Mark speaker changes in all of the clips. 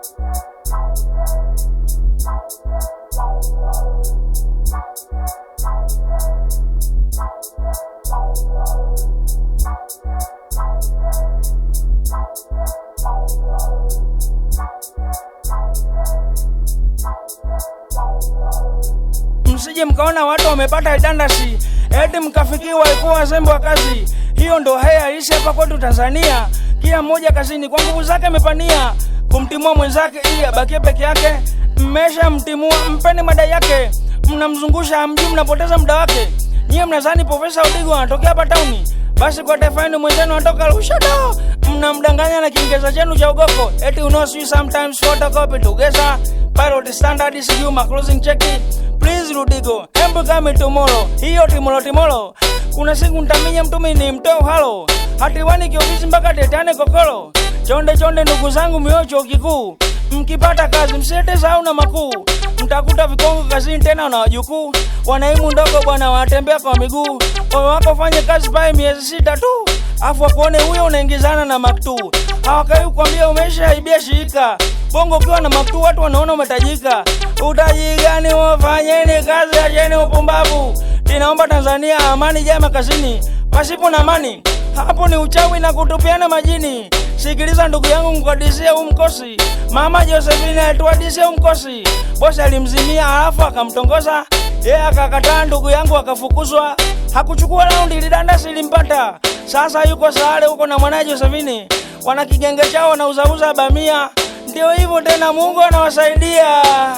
Speaker 1: msije mkaona watu wamepata idandasi eti mkafikiwa walikuwa wazembe wa kazi. Hiyo ndo haya halisi hapa kwetu Tanzania. Kila mmoja kazini kwa nguvu zake amepania kumtimua mwenzake ili abakie peke yake. Mmesha mtimua, mpeni madai yake, mnamzungusha hamjui, mnapoteza muda wake. Nyie mnadhani Profesa Udigo anatokea hapa tauni, basi kwa taifa yenu mwenzenu anatoka Lushoto. Mnamdanganya na Kiingereza chenu cha ugoko, eti uno sijui sometimes photocopy together pilot standard sijui ma closing check please Rudigo, embu kame tomorrow. Hiyo timolo timolo, kuna siku ntaminya mtumi ni mtoo halo hatiwani kiofisi mpaka tetane kokolo. Chonde chonde ndugu zangu mio chuo kikuu, mkipata kazi msiete sahau na makuu, mtakuta vikongo kazini tena na wajukuu. Wanaimu ndogo bwana wanatembea kwa miguu, moyo wako fanye kazi pale miezi sita tu, afu wakuone huyo unaingizana na maktu. Hawakai kukwambia umeshaibia shirika bongo ukiwa na maktu watu wanaona umetajika. Utaji gani? Wafanyeni kazi, acheni upumbavu. Ninaomba Tanzania amani jama kazini, pasipo na amani hapo ni uchawi na kutupiana majini. Sikiliza ndugu yangu, mkadisie huu mkosi. Mama Josephine alituadisia huu mkosi, bosi alimzimia halafu akamtongoza yeye akakataa, ndugu yangu akafukuzwa. Hakuchukua raundi, lidandasi limpata. Sasa yuko Sahare huko na mwanaye Josephine, wana kigenge chao wanauzauza bamia. Ndio hivyo tena, Mungu anawasaidia.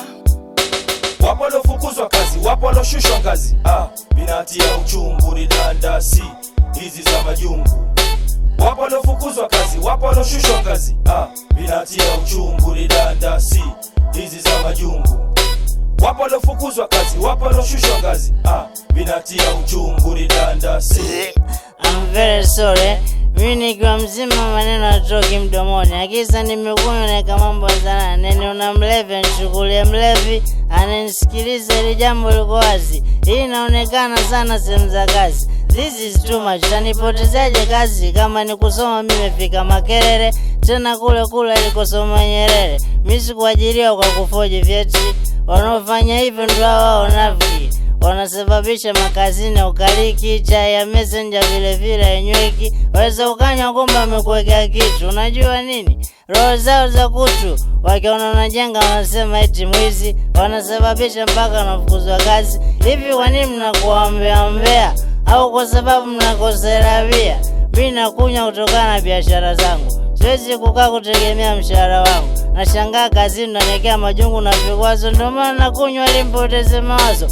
Speaker 2: Wapo waliofukuzwa kazi, wapo walioshushwa ngazi. Ah, binatia uchungu ni dandasi hizi za majungu. Wapo waliofukuzwa kazi, wapo walioshushwa ngazi. Ah, binatia uchungu ni dandasi hizi za majungu. Wapo waliofukuzwa kazi, wapo walioshushwa ngazi. Ah, binatia uchungu ni dandasi.
Speaker 3: I'm very sorry. Mimi nikiwa mzima maneno atoki mdomoni, akisa nimekunywa naeka mambo sana. Nene una mlevi nishukulie mlevi, ananisikiliza ili jambo liko wazi. Hii inaonekana sana sehemu za kazi. This is too much. Tanipotezaje kazi kama ni kusoma? Mimi nimefika Makerere, tena kule kule alikosoma Nyerere. Mimi sikuajiriwa kwa kufoji vyeti. Wanaofanya hivyo ndio hao wanafiki wanasababisha makazini ya ukaliki, chai ya messenger vile vile hainyweki. Waweza ukanywa kumbe amekuwekea kitu. Unajua nini? Roho zao za kutu, wakiona unajenga wanasema eti mwizi, wanasababisha mpaka wanafukuzwa kazi. Hivi kwa nini mnakuwa mbea mbea? Au kwa sababu mnakosea bia? Mimi nakunywa kutokana na biashara zangu siwezi kukaa kutegemea mshahara wangu. Nashangaa kazini nanekea majungu na vikwazo, ndio maana nakunywa ili mpoteze mawazo.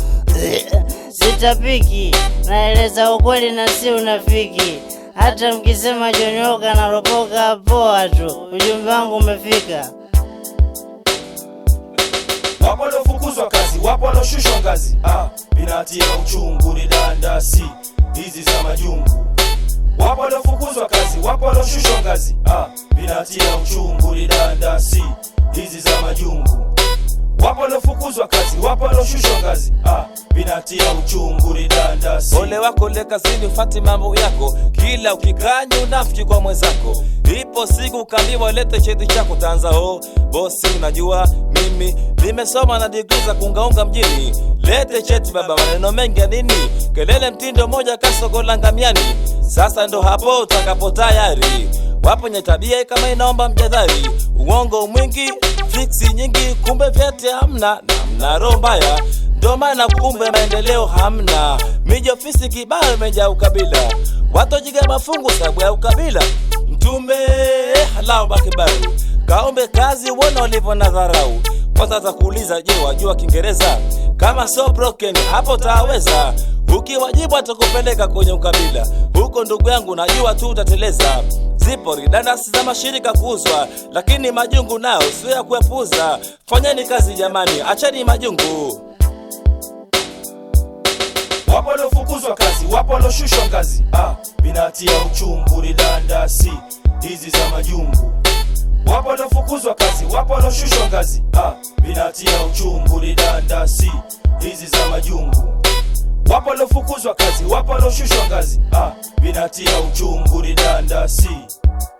Speaker 3: Sitapiki, naeleza ukweli na si unafiki. Hata mkisema jonyoka na ropoka, poa tu, ujumbe wangu umefika.
Speaker 2: Wapo waliofukuzwa kazi, wapo walioshushwa ngazi. Ah, binatia uchungu ni dandasi hizi za majungu. Wapo waliofukuzwa kazi, wapo walioshushwa ngazi. Ah, binatia uchungu ni dandasi hizi za majungu. Wapo waliofukuzwa kazi, wapo walioshushwa ngazi. Ah, binatia uchungu ni dandasi.
Speaker 4: Ole wako le kazini, ufati mambo yako, kila ukikanya unafiki kwa mwenzako. Ipo siku ukaambiwa lete cheti chako, tanza oh, bosi, unajua mimi nimesoma na digrii za kuungaunga mjini. Lete cheti baba, maneno mengi ya nini? Kelele mtindo moja kasogola ngamiani. Sasa ndo hapo utakapo tayari wapo nye tabia kama inaomba mjadhari, uongo mwingi, fiksi nyingi, kumbe vyete hamna na mna roho mbaya, ndo maana kumbe maendeleo hamna. Miji ofisi kibao imejaa ukabila, watojiga mafungu sababu ya ukabila. Mtume halao bakibaru kaombe kazi, uone walivyo na dharau. Kwanza atakuuliza, je, wajua Kiingereza? Kama so broken hapo taweza Ukiwajibu atakupeleka kwenye ukabila huko, ndugu yangu, najua tu utateleza. Zipo ridandasi za mashirika kuuzwa, lakini majungu nao sio ya kuepuza. Fanyeni kazi jamani, acheni majungu.
Speaker 2: Wapo waliofukuzwa kazi, wapo walioshushwa ngazi. Ah, binatia uchungu ni dandasi hizi za majungu. Wapo waliofukuzwa kazi, wapo walioshushwa ngazi. Ah, binatia uchungu ni dandasi hizi za majungu. Wapo waliofukuzwa kazi, wapo walioshushwa ngazi. Ah, binatia uchungu ni dandasi